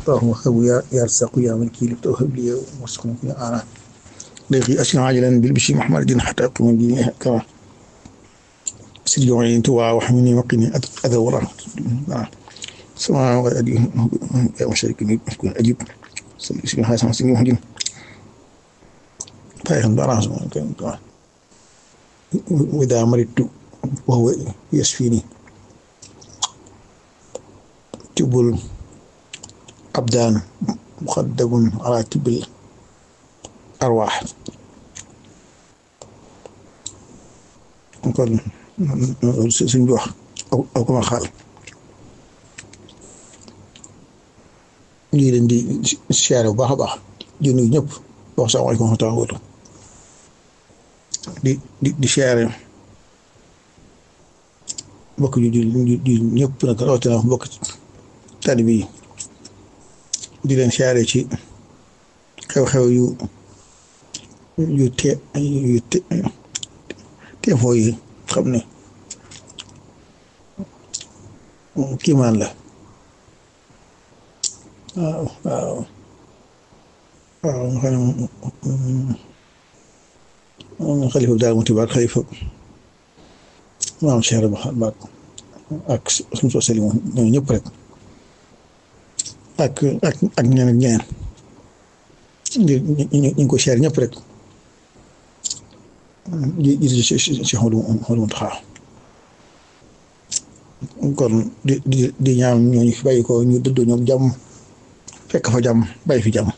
اللهم هب يا يا رزاق يا من كيل توهب لي وارزقني في انا ضيقي اسكن عاجلا بالبشي محمد الدين حتى اقيم الدين كما سيدي وعين توا وحميني وقني اذى ورا سماء وأدي يا مشاركني يكون أجيب سيدي حسن سيدي محمد فاهم براس وإذا مرضت وهو يشفيني تب الأبدان مخدم على تب الأرواح kon suñ bi wax aw ko ma xaal lii leen di siyaare bu baax a baax di nuyu ñëpp wax salaamaaleykum wa rahmatulah di di di siyaare mbokk ju di ñëpp nag rawatina mbokk taalibe yi di leen siyaare ci xew-xew yu yu te yu te teefoo yi xam ne kiimaan la waaw waaw waaw nga xam ne xalifa bi daal mu tibaat xalifa maam Cheikh Baat ak suñu soo seli moom ñoom ñëpp rek ak ak ak ñeneen ak ñeneen ñu ngi ko seer ñëpp rek ji ji ci ci xoolu xoolu Muntaxa kon di di di ñaan ñooñu fi bàyyi ko ñu dëddoo ñoom jàmm fekk fa jàmm bàyyi fi jàmm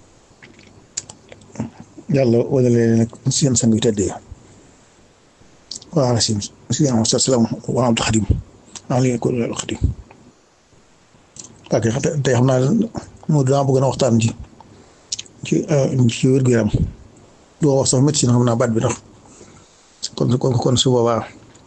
yàlla wala leen nag seen sang yu tëddee waaw si si yàlla salaam wa Abdul Xadim maa ngi leen ko Abdul Xadim ok tey xam naa moo daa bëgg na waxtaan ci ci ci wér-gu-yaram doo wax sax médecine xam naa baat bi ndax kon kon kon su boobaa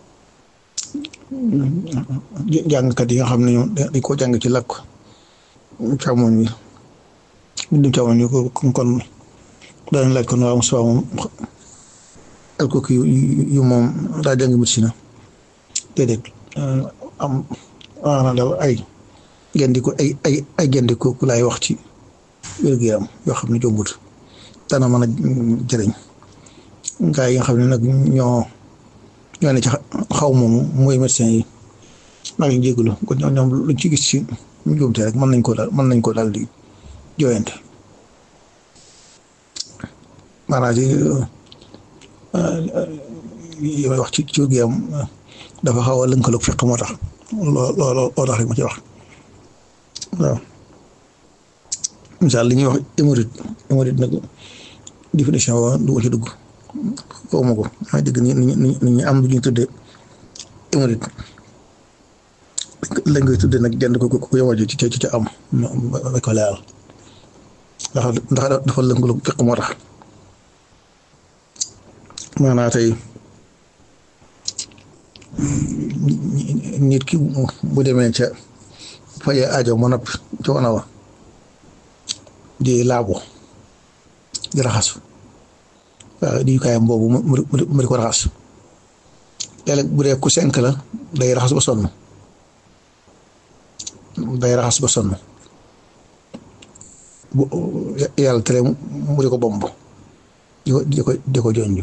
jàngkat yi nga xam ne ñoom dañ koo jàng ci làkk càmmoñ bi bindum càmmoñ bi kon kon danañ laaj kon waaw Moussa moom alkoki yu moom daa jàng médecine déedéet am waana daal ay gendiku ay ay ay gendiku ku laay wax ci wér-gu-yaram yoo xam ne jombut dana mën a jëriñ gaa yi nga xam ne nag ñoo ñoo ne ci xaw moomu mooy médecin yi maa ngi jégalu kon ñoom luñ ci gis ci njuumte rek mën nañ ko daal mën nañ ko daal di jooyante maanaam yi may wax ci ci wér-gu-yaram dafa xaw a lënkaloog fekk moo tax loo loo loo tax rek ma ci wax waaw misaal li ñuy wax hémorroïde hémorroïde nag définition wa du ma ci dugg xaw ma ko maa dégg ni ni ni am lu ñuy tuddee hémorroïde lañ koy tuddee nag jënd ko ko yow ci ci ci am ma ko leeral ndax ndax dafa lëngaloo fekk moo tax maanaa tey nit ki bu demee ca faje aajo ma noppi ca wana wa di laabo di raxas waaw di kaayam boobu mu di ko raxas léeg bu dee ku senk la day raxas ba sonn day raxas ba sonn bu yàlla tere mu di ko bomb di ko di ko di ko jonju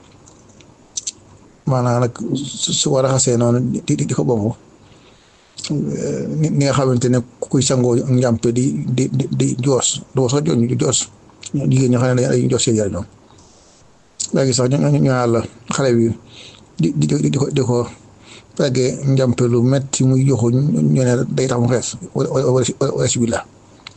maanaam nag su ko raxasee noonu di di ko bomb ni nga xamante ne kuy sangoo njàmpe di di di di joos doo sax joon joos jigéen ñi xam ne dañuy joos seen yaram ñoom léegi sax ñu ñu la xale bi di di di ko di ko fekkee njàmpe lu metti muy joxu ñu ne day tax mu xees wala wala si billah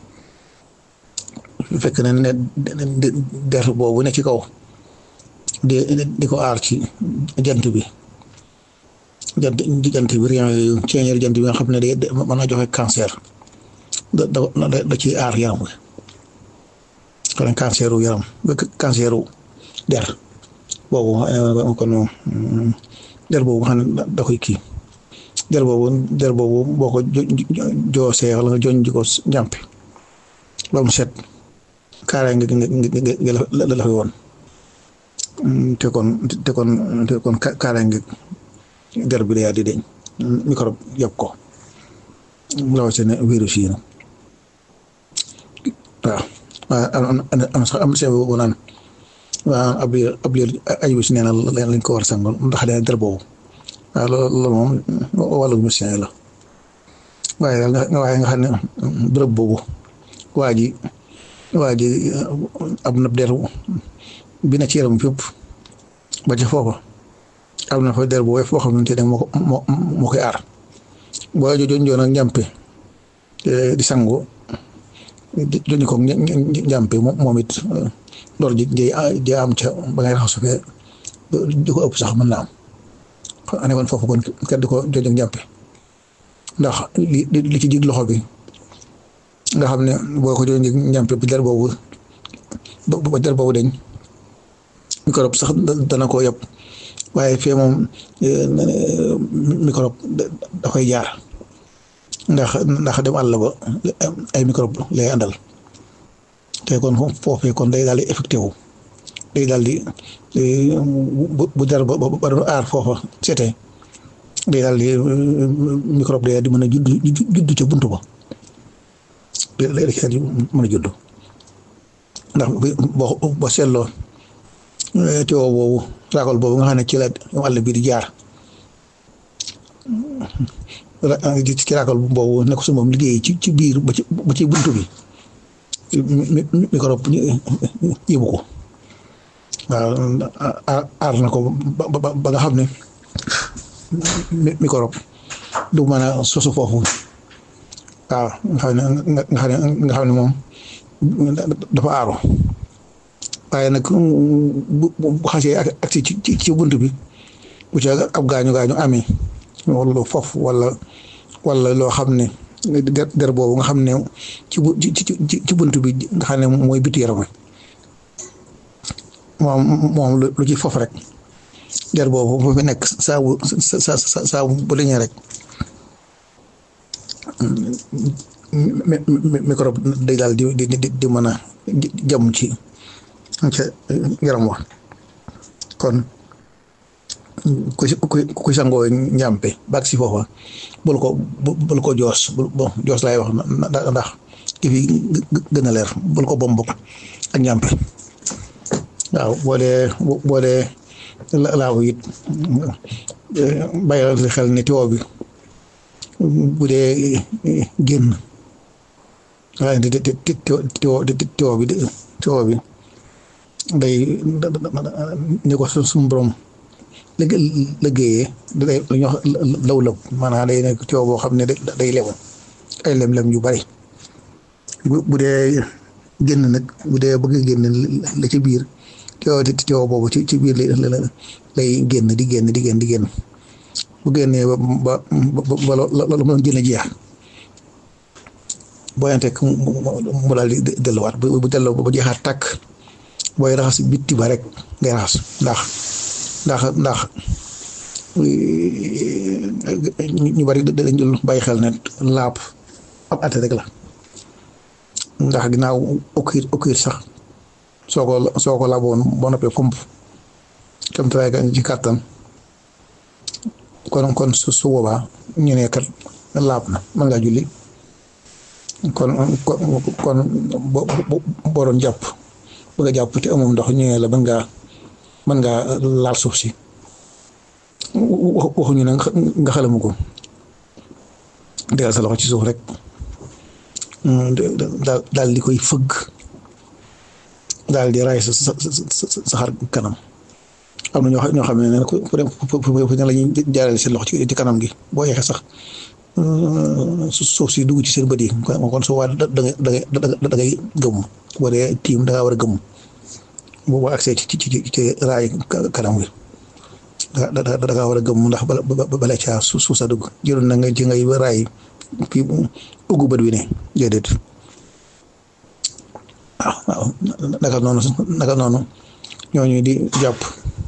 fekk ne ne der boobu ne ci kaw di di ko aar ci jant bi jant jant bi rien yooyu ceeñeer jant bi nga xam ne day mën naa joxe cancer da da da ciy aar yaram wi kon cancer wu yaram cancer wu der boobu kon der boobu nga xam ne da koy kii der boobu der boobu boo ko joosee wala nga joñ ji ko njàmpe ba mu set kaara nga nga la la fi woon te kon te kon te kon kaara nga der bi day di deñ microbe yëpp ko rawatina virus yi nag waaw waaw am am sax am na bu naan waaw ab liir ab liir ay bis nee na lañ ko war a sangoon ndax dana der boobu waaw loolu moom wàllu médecin la waaye daal nga waaye nga xam ne bërëb boobu waa ji waa ji am na der bi na ci yaram fépp ba ca foofa am na fa der bu woyof boo xamante ne moo moo moo koy aar boo jojoon joon ak njàmpe di sangu joni ko njàmpe moom it loolu ji ji am ca ba ngay raxasu fee di ko ëpp sax mën na am ane woon foofu kon kenn di ko jojo njàmpe ndax li li ci jig loxo bi nga xam ne boo ko jojo njàmpe bi der boobu ba der boobu dañ microbe sax dana ko yëpp waaye fee moom microbe da koy jaar ndax ndax dem àll ba ay microbe lay àndal te kon foofee kon day daal di effecté wu day daal di bu jar ba ba doon aar foofa seetee day daal di microbe day di mën a judd judd ca buntu ba day day di mën a judd ndax boo boo seetloo teewoo boobu raakol boobu nga xam ne ci la àll bi di jaar ci raakol boobu nekk su moom liggéey ci ci biir ba ci ba ci buntu bi microbe yëbu ko waaw aar na ko ba nga xam ne microbe du mën a sosu foofu waaw nga xam ne nga xam ne nga xam ne moom dafa aaru waaye nag bu bu xasee ak ci ci ci bunt bi bu ca ab gaañu gaañu amee wala foofu wala wala loo xam ne der der boobu nga xam ne ci bu ci ci bunt bi nga xam ne mooy biti yaram moom moom lu ci foofu rek der boobu bu fi nekk saa bu sa sa saa bu dañee rek microbe day daal di di di mën a jëm ci. ca yaram wa kon ku ku ku sangoo njàmpe baag si foofa bul ko bul ko joos bon joos laay wax ndax ki fi gën a leer bul ko bomb ak njàmpe waaw boo dee boo dee laaw it bàyyil xel ne tiwo bi bu dee génn waaye tiwo tiwo bi tiwo bi day ni ko suñu borom liggéeyee day lu ñuy wax law lëb maanaam day nekk coow boo xam ne day lemu ay lem-lem yu bari bu bu dee génn nag bu dee bëgg génn la ci biir coow coow boobu ci ci biir lay génn di génn di génn di génn bu génnee ba ba ba loolu mën génn jeex boo yante mu daal di delluwaat bu delloo ba jeexaat tàkk booy raxas bitti ba rek ngay raxas ndax ndax ndax ñu bari dañ dul bàyyi xel ne laab ab ate rek la ndax ginnaaw okkir okkir sax soo ko soo ko laaboon boo noppee fomp tam taraay ka ci kàttan kon kon su su boobaa ñu ne kat laab na mën ngaa julli kon kon boo doon jàpp bëgg a jàpp te amul ndox ñëwee la mën ngaa mën ngaa laal suuf si waxuñu ne nga xalamu ko tegal sa loxo ci suuf rek daal daal di koy fëgg daal di raay sa sa sa xar kanam am na ñoo xam ñoo xam ne ku dem fu ne la ñuy jaarale seen loxo ci kanam gi boo yeexee sax suuf si dugg ci seen bët yi kon su waa da ngay da ngay gëmm boo dee tiim da ngaa war a gëmm boo accès ci ci ci ci raay kanam gi da da da ngaa war a gëmm ndax bala bala caa suuf sa dugg jëloon na nga ci ngay raay fii ugg bët wi ne déedéet waaw waaw naka noonu naka noonu ñooñu di jàpp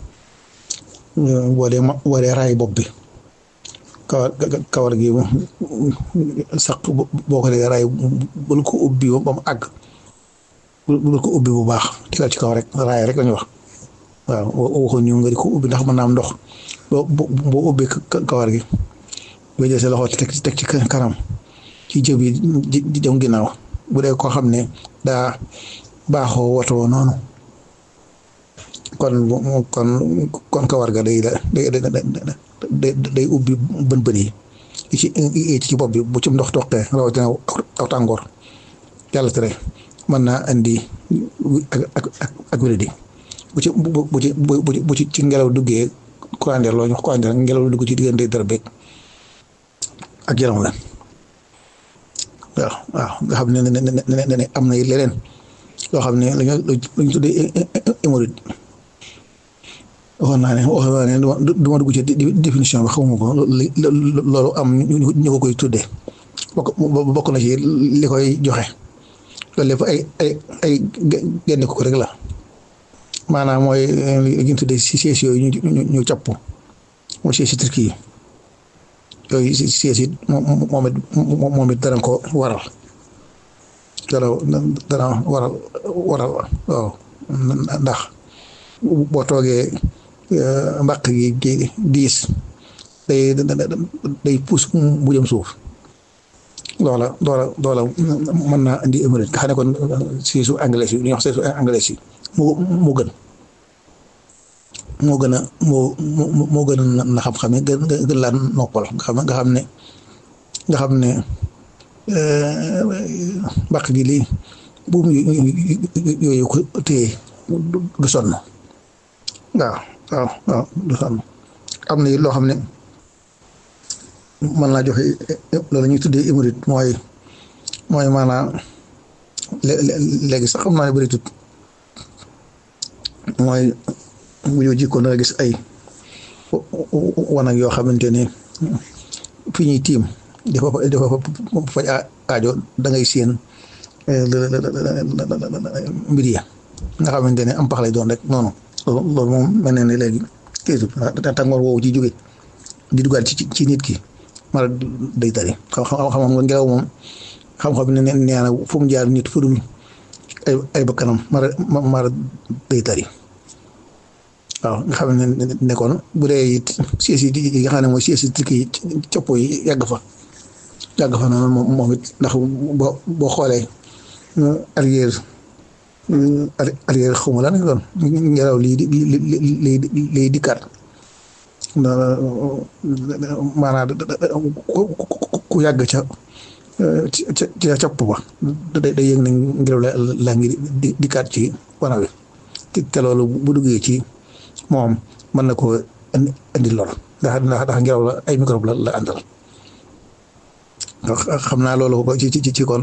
boo dee boo dee raay bopp bi. kawar kawar gi sax boo ko dee raay bul ko ubbi ba mu àgg bul ko ubbi bu baax tegal ci kaw rek raay rek lañu wax waaw waxuñ ñu nga di ko ubbi ndax mën naa am ndox boo boo ubbi kawar gi boo jël sa loxo teg teg ci kanam ci jëb yi di jëm ginnaaw bu dee koo xam ne daa baaxoo watoo noonu kon kon kon kawar ga day day day day ubbi bën bën yi ci ci bopp bi bu ci ndox toqee rawatina aw tàngoor yàlla tere mën naa indi ak ak ak ak wéradi bu ci bu ci bu ci ci ngelaw duggee courant d'air loolu ñu wax courant d'air ngelaw dugg ci diggante dara beeg ak yaram la waaw waaw nga xam ne ne ne am na leneen loo xam ne lañu lañu tuddee hémorroïde waxoon naa ne waxoon naa ne du ma dugg ci définition bi xamuma ko loolu am ñu ko koy tuddee bokk bokk na ci li koy joxe loolu lépp ay ay ay génne ko rek la maanaam mooy li ñu tuddee si siège yooyu ñu ñu ñu capp mooy siège turki yi yooyu si siège it moom it moom it dana ko waral dana dana waral waral waaw ndax boo toogee mbaq gi diis day day puus bu jëm suuf loola loola loola mën naa indi hémorroïde nga xam ne kon si su anglais yi ñuy wax si su anglais yi moo moo gën moo gën a moo moo gën a na xam-xam ne gën gën laa noppal nga xam nga xam ne nga xam ne mbaq gi lii buum yooyu ko téye du sonn waaw waaw waaw du sonn am na loo xam ne mën naa joxe loolu ñuy tuddee hémorroïde mooy mooy maanaam léegi sax xam naa ne bëri tut mooy bu ñu jikkoon da nga gis ay wanag yoo xamante ne fi ñuy tiim dafa dafa faj aajo da ngay séen mbir ya nga xamante ne am pax lay doon rek noonu loolu moom mel na ne léegi kii tàngoor woowu ci jóge di dugal ci ci nit ki mara day tari xam xam xam nga ngelaw moom xam-xam ne nee na fu mu jaar nit fu dul ay ay bakkanam mara mara day tari waaw nga xam ne nekkoon bu dee it siège yi nga xam ne mooy siège yi turki yi copp yi yàgg fa yàgg fa noonu moom moom it ndax boo boo xoolee arrière arrière xawma lan doon ngelaw lii di lii lii dikkaat maanaam ku yàgg ca ca ca copp ba day day yëg ne ngelaw la la ngi di dikkaat ci wana wi te loolu bu duggee ci moom mën na koo indi lor ndax ndax ndax ngelaw la ay microbe la la àndal xam naa loolu ko ci ci ci kon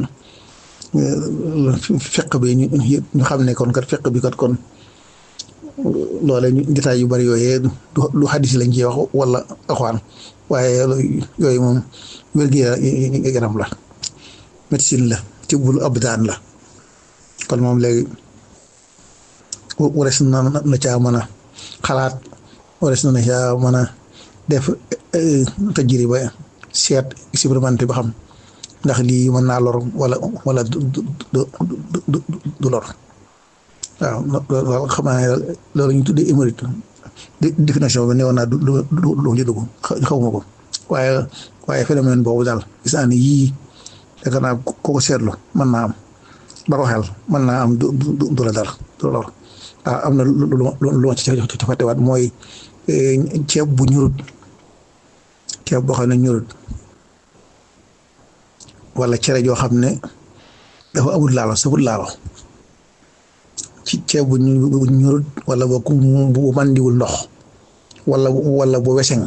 fekk bi ñu ñu xam ne kon kat fekk bi kat kon loole ñu détails yu bari yooyee du xadis lañ ci wax wala axwaan waaye yooyu moom wér-gu-yaram la médecine la tibbul abdaan la kon moom léegi wares na na caa mën a xalaat wares na na caa mën a def tajriba seet expérimenté ba xam ndax lii mën naa lor wala wala du du du du lor waaw loolu xam naa ne loolu ñu tuddee hémorroïde définition bi newoon naa du du du du dugg xawma ko waaye waaye phénomène boobu daal gis naa ne yii yaakaar naa ko ko seetlu mën naa am ba ko xel mën naa am du du du la dara du lor ah am na lu lu lu ma ci ci fàttewaat mooy ceeb bu ñurut ceeb boo xam ne ñurut wala cere joo xam ne dafa amul laalo safut laalo ci ceeb bu ñurut wala boo bu mandiwul ndox wala wala bu weseng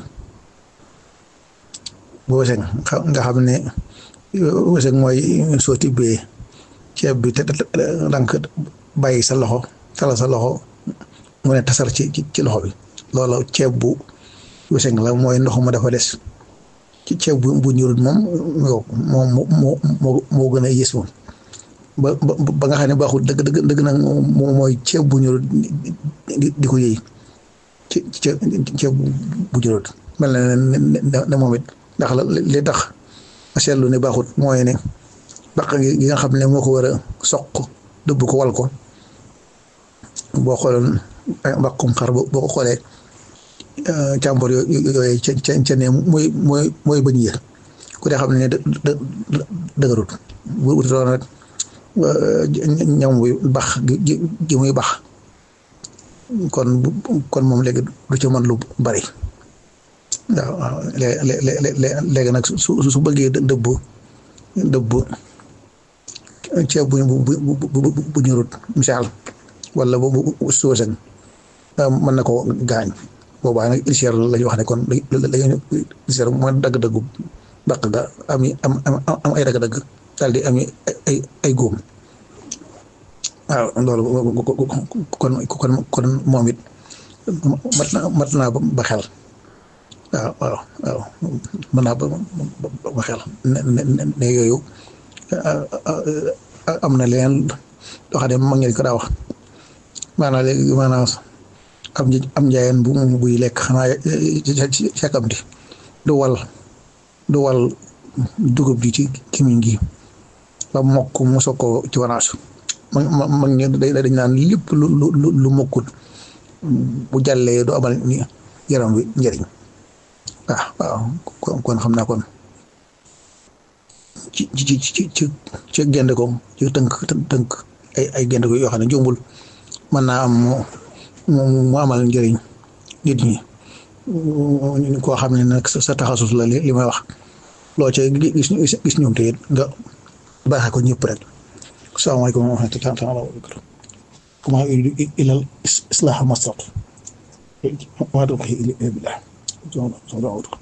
bu weseng nga xam ne weseng mooy soo tibbee ceeb bi te dank bàyyi sa loxo tala sa loxo mu ne tasar ci ci loxo bi loola ceeb bu weseng la mooy ndox ma dafa des ci ceeb bu bu ñurut moom moom moo moo moo gën a yées moom ba ba nga xam ne baaxul dëgg dëgg dëgg nag moom mooy ceeb bu ñurut di di ko yëy ci ceeb bu ñurut mel na ne ne moom it ndax la li tax a seetlu ne baaxut mooy ne baq gi nga xam ne moo ko war a soq dëbb ko wal ko boo xooloon mbaqum xar boo ko xoolee càmbar yooyu ca ca ca ne mooy mooy mooy bañ yër ku dee xam ne dë dë dëgërut bu wuti doon rek ñam wi bax gi gi muy bax kon kon moom léegi du ci mën lu bari waaw waaw léegi nag su su bëggee dëbb dëbb ceeb bu bu bu ñurut misaal wala bu bu soosen mën na ko gaañ boobaa nag ulcère la ñu wax ne kon lañu ulcère mooy dagg-daggu baq ga am am am ay dagg-dagg daal di am ay ay góom waaw loolu kon kon kon moom it mat na mat naa ba xel waaw waaw waaw mën naa ba ba xel ne ne yooyu am na leneen loo xam ne mag ngeen ko daa wax maanaam léegi maanaam am am njaayeen bu buy lekk xanaa càkkamti du wal du wal dugub ji ci kimiñ gi ba mokk mu soog ko ci wanaasu ma ma mag ñi dañ naan lépp lu lu lu mokkut bu jàllee du amal ni yaram wi njëriñ waaw waaw kon xam naa kon ci ci ci ci ci gende ko ci tënk tënk ay ay gende ko yoo xam ne jombul mën naa am mu mu amal njëriñ nit ñi koo xam ne nag sa taxasus la li may wax loo ca gis gis ñoom te it nga baaxee ko ñëpp rek salaamaaleykum wa rahmatulah wa barakatuh kuma uridu ila al islaha mastata wa ma tawfiqi illa billah